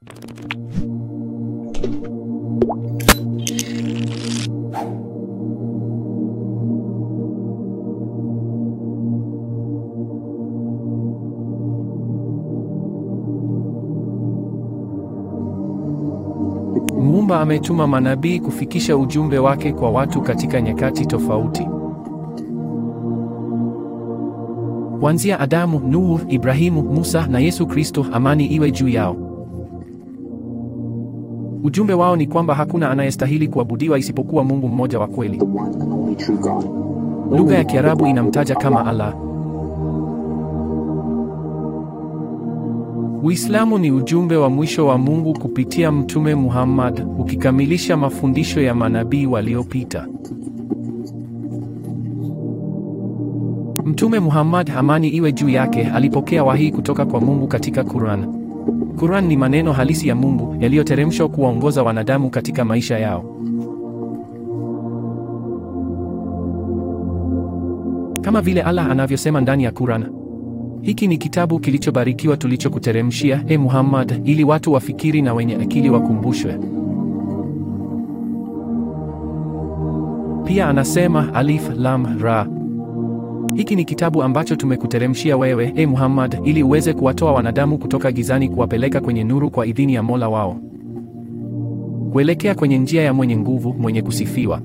Muumba ametuma manabii kufikisha ujumbe wake kwa watu katika nyakati tofauti. Kuanzia Adamu, Nuhu, Ibrahimu, Musa na Yesu Kristo, amani iwe juu yao. Ujumbe wao ni kwamba hakuna anayestahili kuabudiwa isipokuwa Mungu mmoja wa kweli. the one and only true God. Lugha ya Kiarabu inamtaja kama Allah. Uislamu ni ujumbe wa mwisho wa Mungu kupitia Mtume Muhammad, ukikamilisha mafundisho ya manabii waliopita. Mtume Muhammad, amani iwe juu yake, alipokea wahi kutoka kwa Mungu katika Quran. Quran ni maneno halisi ya Mungu yaliyoteremshwa kuwaongoza wanadamu katika maisha yao. Kama vile Allah anavyosema ndani ya Quran, hiki ni kitabu kilichobarikiwa tulichokuteremshia, e Muhammad, ili watu wafikiri na wenye akili wakumbushwe. Pia anasema Alif Lam Ra, hiki ni kitabu ambacho tumekuteremshia wewe, e Muhammad, ili uweze kuwatoa wanadamu kutoka gizani kuwapeleka kwenye nuru kwa idhini ya Mola wao, kuelekea kwenye njia ya mwenye nguvu, mwenye kusifiwa.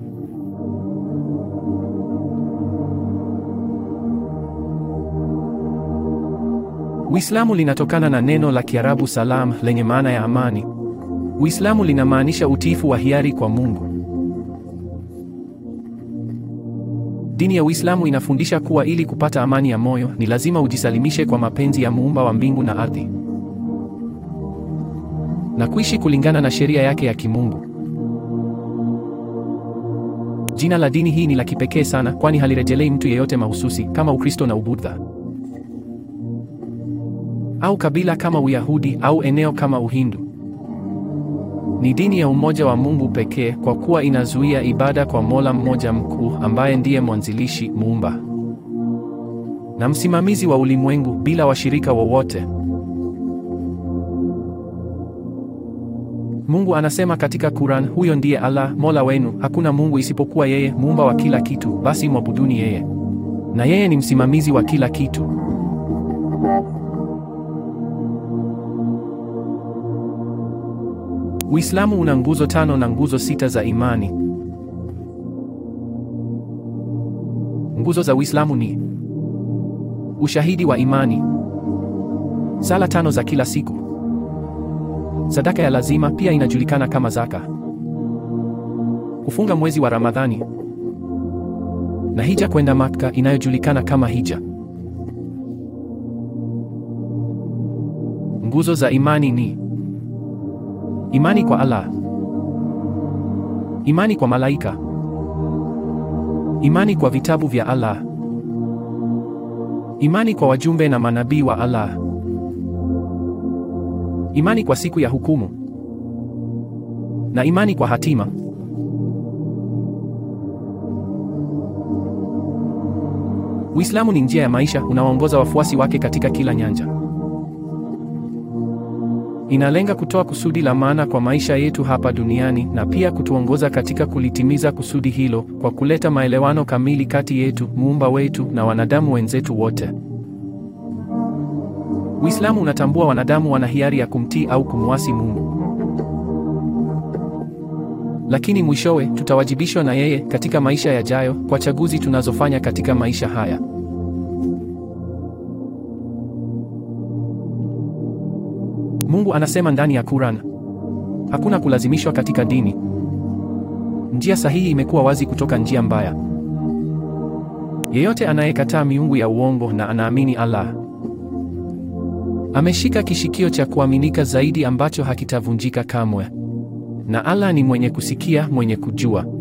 Uislamu linatokana na neno la Kiarabu salam lenye maana ya amani. Uislamu linamaanisha utiifu wa hiari kwa Mungu. Dini ya Uislamu inafundisha kuwa ili kupata amani ya moyo ni lazima ujisalimishe kwa mapenzi ya muumba wa mbingu na ardhi na kuishi kulingana na sheria yake ya kimungu. Jina la dini hii ni la kipekee sana, kwani halirejelei mtu yeyote mahususi kama Ukristo na Ubudha au kabila kama Uyahudi au eneo kama Uhindu. Ni dini ya umoja wa Mungu pekee kwa kuwa inazuia ibada kwa Mola mmoja mkuu ambaye ndiye mwanzilishi, muumba na msimamizi wa ulimwengu bila washirika wowote. Mungu anasema katika Quran, huyo ndiye Allah, Mola wenu, hakuna Mungu isipokuwa yeye, muumba wa kila kitu, basi mwabuduni yeye. Na yeye ni msimamizi wa kila kitu. Uislamu una nguzo tano na nguzo sita za imani. Nguzo za Uislamu ni ushahidi wa imani, sala tano za kila siku, sadaka ya lazima pia inajulikana kama zaka, kufunga mwezi wa Ramadhani na hija kwenda Makka inayojulikana kama hija. Nguzo za imani ni imani kwa Allah, imani kwa malaika, imani kwa vitabu vya Allah, imani kwa wajumbe na manabii wa Allah, imani kwa siku ya hukumu na imani kwa hatima. Uislamu ni njia ya maisha unaoongoza wafuasi wake katika kila nyanja. Inalenga kutoa kusudi la maana kwa maisha yetu hapa duniani na pia kutuongoza katika kulitimiza kusudi hilo kwa kuleta maelewano kamili kati yetu, muumba wetu na wanadamu wenzetu wote. Uislamu unatambua wanadamu wana hiari ya kumtii au kumwasi Mungu. Lakini mwishowe tutawajibishwa na yeye katika maisha yajayo kwa chaguzi tunazofanya katika maisha haya. Mungu anasema ndani ya Quran, hakuna kulazimishwa katika dini. Njia sahihi imekuwa wazi kutoka njia mbaya. Yeyote anayekataa miungu ya uongo na anaamini Allah ameshika kishikio cha kuaminika zaidi ambacho hakitavunjika kamwe. Na Allah ni mwenye kusikia, mwenye kujua.